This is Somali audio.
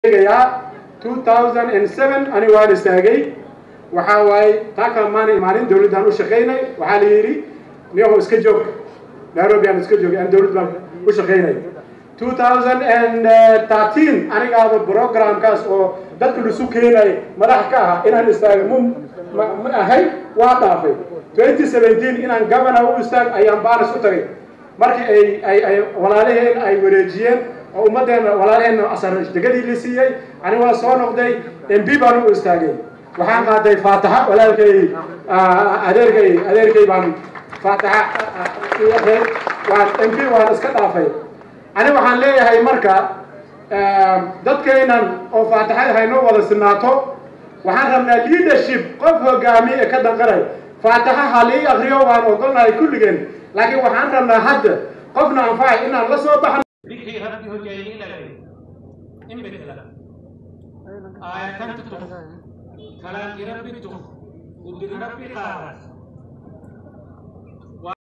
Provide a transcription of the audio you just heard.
sheegayaa 2007 ani waan istaagay waxaa waaye taa kale maana imaanin dawladdan u shaqaynay waxaa la yidhi niyaho iska joog nairobi aan iska joogay aan dawlad baan u shaqaynay 2013 anigaaba programkaas oo dadka lisu keenay madax ka ah inaan istaaga mu ma ahay waa dhaafay 2017 inaan governor u istaag ayaan baaris u tagay markii ay ay ay walaalaheen ay wareejiyeen oo ummaddeena walaalaheenna asar degadii la siiyey ani waa soo noqday mb baan u istaagay waxaan qaaday faataxa walaalkay adeerkay adeerkay baan faataxa waan mb waan iska dhaafay ani waxaan leeyahay marka dadkaynan oo faataxada haynoo wada sinaato waxaan rabnaa leadership qof hogaamiye ee ka danqanay faataxa halii akriyo waan ogolnahay kulligeen laakiin waxaan rabnaa hadda qofna anfacay inaan la soo baxno ذكري ربي هجيني لك إن بدلا آية تنتطف كلام ربي تف ودر ربي قارس